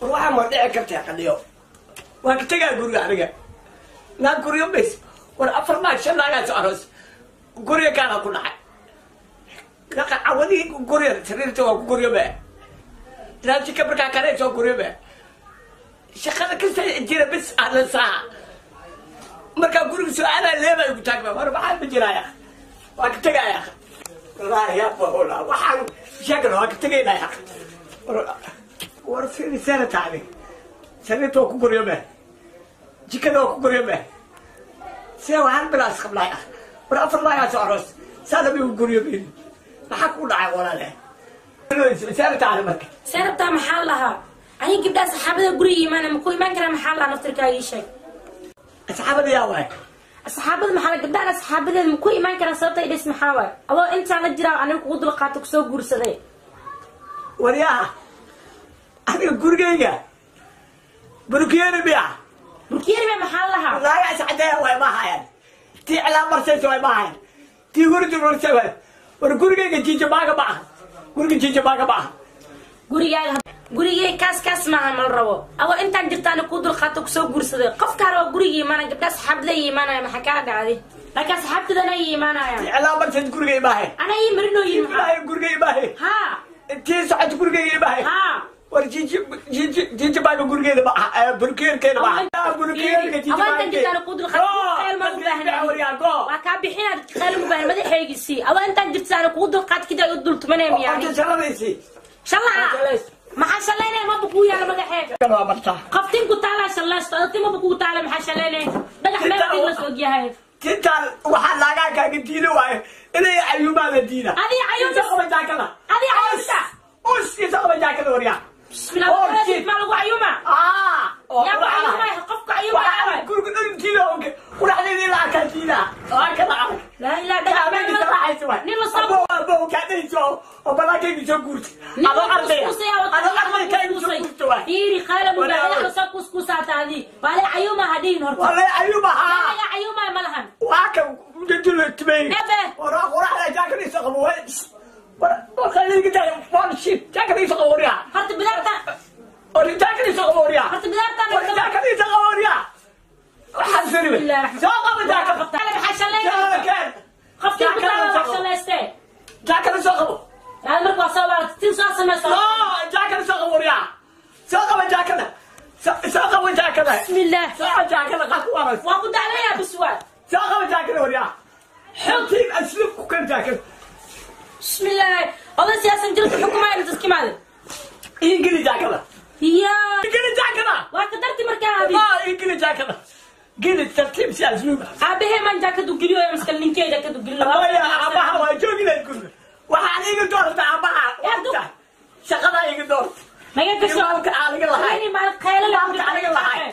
war waxaa ma dhici kartaa qadhiyo waa ka tegaa guriga aniga naa guryo bays war afar naag shan naagaas aroos guryo kaana ku dhacay naqa cawadii guryo sariirta waa ku guryo baa raajika markaa kareys waa guryo baa shaqada kasta jira bis ahla saaca markaa guriga su-aalaa leeba igu taagba war maxaa ma jiraya waa ka tegaya wallaahi yaa bahola waxaan sheegana waa ka tegaynaya war firisana tacni sariirta waa ku guryo baa jikada waa ku guryo baa sida waxaan bilaas qablaay ah war afar laagaas aroos saada bay ku guryo been maxaa ku dhacay walaale sana tacni marka seerabtaa maxaa lahaa aniga gabdhaha saxaabada guriga imaana ma ku imaan karaa maxaa lahaa naftirkaaga ii sheeg asxaabada yaa waay saxaabada maxaa la gabdhaha saxaabadeeda ma ku imaan karaa sababta idhis maxaa waay adoo intaan la jiraa aniga kugu dulqaato kusoo guursaday waryaa aniga gurigayga burkiyeri biya burkiyeribe maxaa lahaa laagaas cadeeya way ma hayan tii cilaa marsaysa way ma hayan tii hurdi marsay way war gurigayga jiija maaga ma aha guriga jiija maaga ma aha gurigaaga gurigay kaas kaas maaha mal rabo adoo intaan jirtaana kuu dulqaato kusoo guursaday qofkaa raba guriga imaana gabdhaha saxaabada ii imaanaya maxaa kaa dhacday laakiin saxaabtadana ii imaanaya tii cilaa marsaysa gurigay maahay ana ii marinooyin maxaa maahay gurigay maahay ha tii socod gurigayga maahay ha war jiiji jiiji jiiji maaga gurigeeda ma aha burkiyerkeeda ma aha burkiyerka jiiji awaantan jirtaana kuu dulqaato qeyl ma u waryaa go baahnaa waa kaa bixinaad qeyl u baahan madaxeygisi adoo intaan jirtaana kuu dulqaat kida u dultumanaya miyaani Horta shaladaysi shallaha maxaa shallaynaya maba kuu yaala madaxeega waa martaa qoftin ku taalaa shallaysto adti maba kuu taala maxaa shallaynaya dhagax meel tig la soog yahay tintaan waxaa laagaa kaaga diida waaye inay ayuumaada diida Adii cayuumta- qaba jaakada Adii cayuumta. us isa qaba jaakada waryaa bismillah Oh, walaalahay, shit. maa lagu cayuma aa yaa ku cayumaya qofka cayumaya guriga dhan diida oge quraxdeeda ilaa arkaa diida waa kada arag laa ilaa dhagax meel habeenkii saraaxaysa waay nin la soo abo abo kaadhayso oo banaankaygii soo guurtay adoo ardaya adoo ardaykaygii soo guurtay waay fiiri qaala Walaal. mubaaxda soo kuskusaataadii waa la cayuma hadhiin horta walay ayuuba haa laga cayumaya ma lahan waa ka jajula tibey Ebe. waraa quraxda jaakadiisa qabo way wakaliga one shit jaakadiisa qabo waryaa horta bidaarta Ori jaakadiisa qabo waryaa horta bidaartan Ori jaakadiisa qabo waryaa waxaan sariwe soo qabo jaakada maxaa shallaynaya qofkii ku taala wax shallaystee jaakada soo qabo hada marka waa soo waarta tin soo samaysa soo jaakada soo qabo waryaa soo qabo jaakada Soo- soo qabo jaakada bismillah soo qabo jaakada qaku waras waa ku daclayaa biswaad soo qabo jaakada waryaa xogtiin aslib ku kan jaakada bismillah oday siyaasan jirka xukumaaya dadki maade ingili jaakada yaa ingili jaakada waa ka darti markaa abi maa ingili jaakada gili tartiib si asluuba aabahee maan jaakadu geliyo ee maskal ninkee jaakadu geliyo Hooyo, aabbaha waa joogi lahayd guriga waxaan iga doorta aabbaha wata shaqadaa iga doorta naga gasho Ilmaalka aaliga lahay. Ini maal khaylo la Ilmaalka aaliga lahay.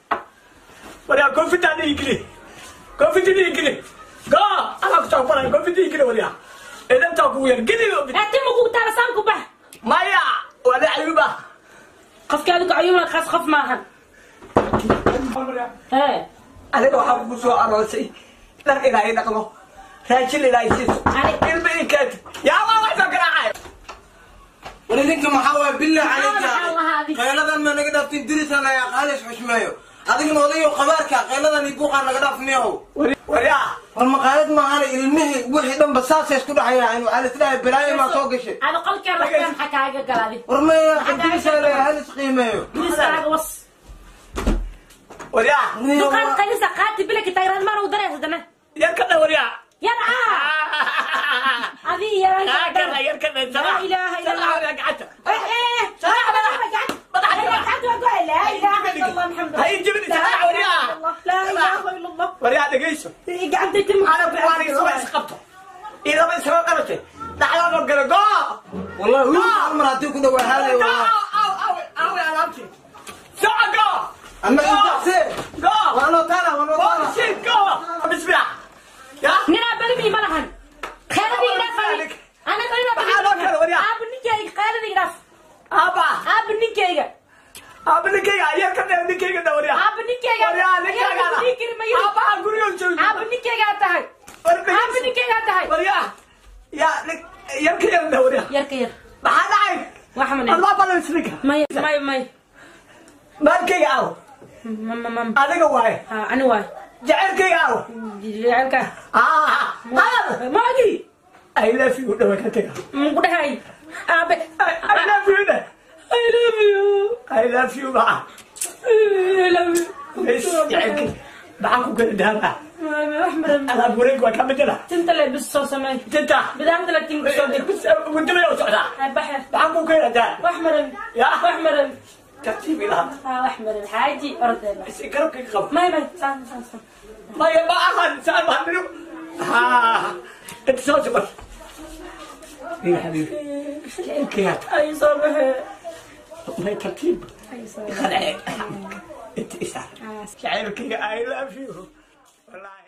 waryaa koofitaada igili koofitida igili go anaa ku tababaray koofita igili waryaa idantaa kugu yar gili Hati ma ku taala saan ku bax maya wala ayuba qofka adigu ayuuna khas qof maahan hee aniga waxaa kugu soo aroosay dhar ilaahay dhaqmo raajin ilaahay siiso Ani- ilma inkeed yaa waa wax soo garaacay war idinka maxaa waay billah Maxaa calayka lahaa adiga? qayladan ma naga dhaaftin dirisan ayaa qaalis xushmeeyo adigna odayo qabaarka qayladan iyo buuqaa naga dhaafniyow waryaa war maqaalad maahane ilmihii wixii dhanba saasay isku dhexayaan waxaa lisdhahay balaayo maa soo gashay ada qolkeen waxbaa maxaa kaaga galaaday war maya dirisa hal isqiimeeyo guriskaaga was waryaa duqaan qaylisa qaati bilaki tayraan maan u dareys dana yar ka dha waryaa yada adi yaraan kaa kana yar ka dha laa ilaaha illa allah gacanta eh eh salaam madaxa gacanta gacanta waa go'ay laa ilaaha illa allah maxamed hay jibin salaam waryaa laa ilaaha illa allah waryaa dhegayso gacanta tirma ana kuwaani isma isqabto idama isma qabatay dhaxlano gala go wallahi wiil hal mar haddii ku dhawaa haalay go wallahi aw aw aw alaabti soco go ama intaase go waanoo taala waanoo go taala shit go bismillah ya ninaa balimi ma lahan khayradii dhaaf ana balima Maxaa loo kala waryaa? aabu ninkeyga khayradii dhaaf aba aabu ninkeyga aba ninkayga yar ka dha ninkayga dha waryaa aabu ninkeyga waryaa ninkayga aba guriga joogi aabu ninkeygaa tahay aabu ninkeygaa tahay waryaa ya yar ka yar dha waryaa yarka yar maxaa dhacay waxa mana admaa balan isninka may may may maalkayga aaw mama mama adiga waaye ha ani waay jacaylkayga aaw jecelka ah maagi I love you dhawa ka taga muku dhahay aabe I love you da I love you I love you ba I love you bes jacaylkay maxaan ku kala daaba wax maran alaab wareeg waa ka bedela tinta le bis soo samey tinta bidaamta la tinka soo dir gudumay u socdaa baxe maxaan ku kala daa wax maran Ya. wax maran tartiib ilaha ha wax maran xaaji ordeeba si garabkayga qabo may may saan saan saan maya ma ahan saan baan dhigo ha inta soo sobar يا حبيبي كيف ay soo baxe ما ترتيب ay soo خلعي انت اسعد شعرك اي لاف يو والله